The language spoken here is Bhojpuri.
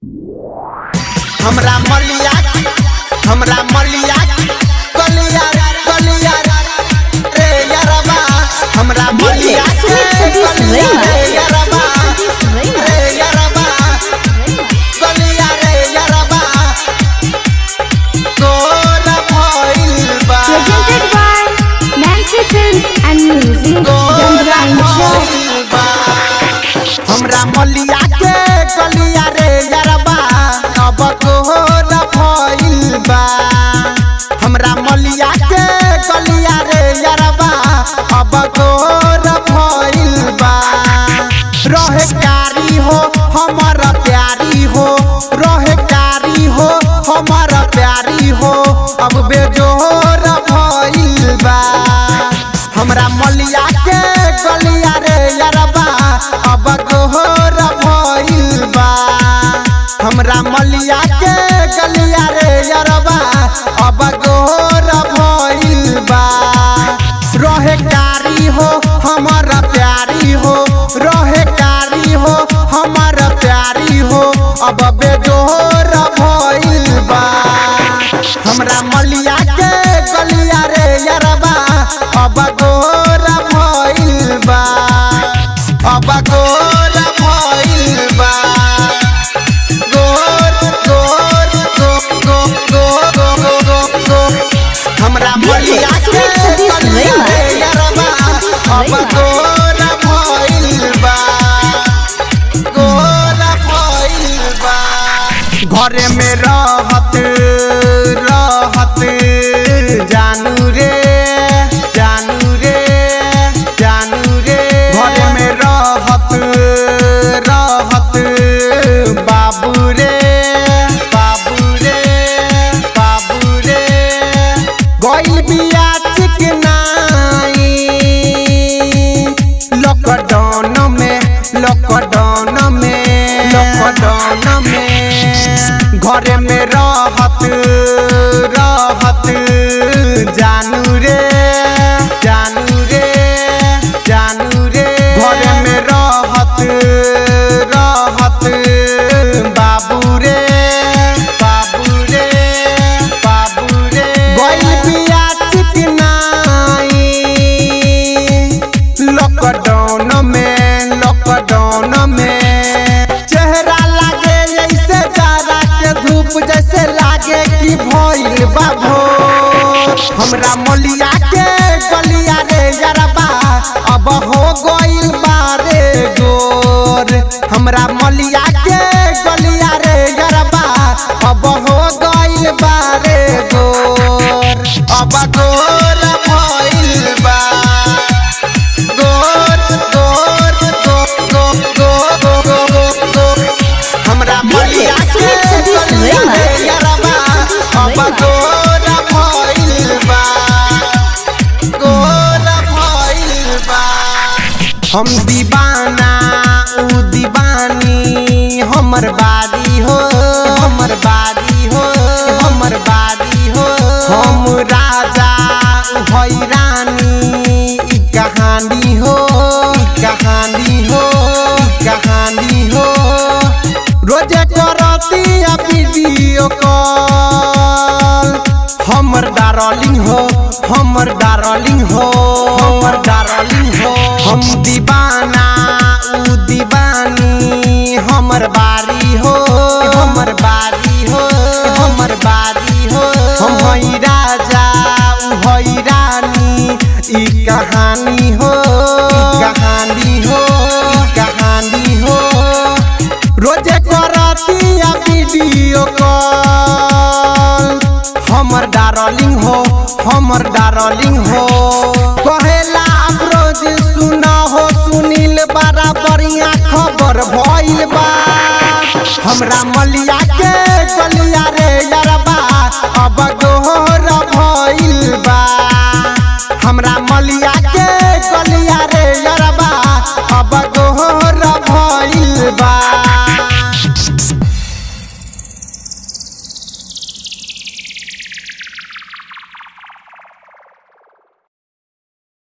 हमरा मलिया हमरा मलिया कलिया कलिया रे यारबा हमरा मलिया के कलिया रे यारबा रे यारबा कलिया रे यारबा तोरा भइल बा Presented by Nancy Films and Music, तोरा Gandhra Show. भइल बा हमरा मलिया के कलिया रे यारबा अब तोरा भइल बा हमरा मलिया के कलिया रे यारबा अब तोरा भइल बा रहे कारी हो हमर प्यारी हो रहे कारी हो हमर प्यारी हो अब बेजोर भइल बा हमरा मलिया के गलिया रे यारबा अब गोहर भइल बा हमरा मलिया के गलिया रे यारबा अब गोहर भइल बा रहे कारी हो हमर प्यारी हो रहे कारी हो हमर प्यारी हो अब बेजोर भइल बा हमरा मलिया के गलिया रे यारबा अब गोर भइल बा अब गोर भइल बा गोर गोर गो गो गो गो गो गो गो हमरा मलिया के गलिया रे यारबा अब गोर भइल बा गोर भइल बा घरे में रहत रहत जानू रे जानू रे जानू रे घरे में रहत रहत बाबू रे बाबू रे बाबू रे गइल बिया चिकनाई लॉकडाउन में लॉकडाउन में लॉकडाउन में घरे में रहत रहत जानू रे जानू रे जानू रे घरे में रहत रहत बाबू रे बाबू रे बाबू रे गइल बिया चिकनाई लॉकडाउन में लॉकडाउन में चेहरा लागे जैसे जाड़ा के धूप जैसे लागे कि भइल बा भोर हमरा मोलिया के गलिया रे यारबा अब हो गइल बा रे गोर हमरा मोलिया के गलिया रे यारबा अब हो गइल बा रे गोर अब गोर भइल बा गोर गोर गो गो गो गो गो गो गो हमरा मलिया के गलिया रे यारबा अब गोर भइल बा गोर भइल बा हम दीवाना ऊ दीवानी हमर बारी हो हमर बारी हो हमर बारी हो हम राजा ऊ हई रानी ई कहानी हो ई कहानी हो ई कहानी हो रोजे करती वीडियो कॉल हमर डार्लिंग हो हमर डार्लिंग हो हमर डार्लिंग हो हम दीवाना ऊ दीवानी हमर बारी हो हमर बारी हो हमर बारी हो हम हई राजा ऊ हई रानी ई कहानी हो ई कहानी हो ई कहानी हो रोजे करती वीडियो कॉल हमर डार्लिंग हो हमर डार्लिंग हो कहेला अफरोज सुना हो सुनील बड़ा बढ़िया खबर भइल बा हमरा मलिया के गलिया रे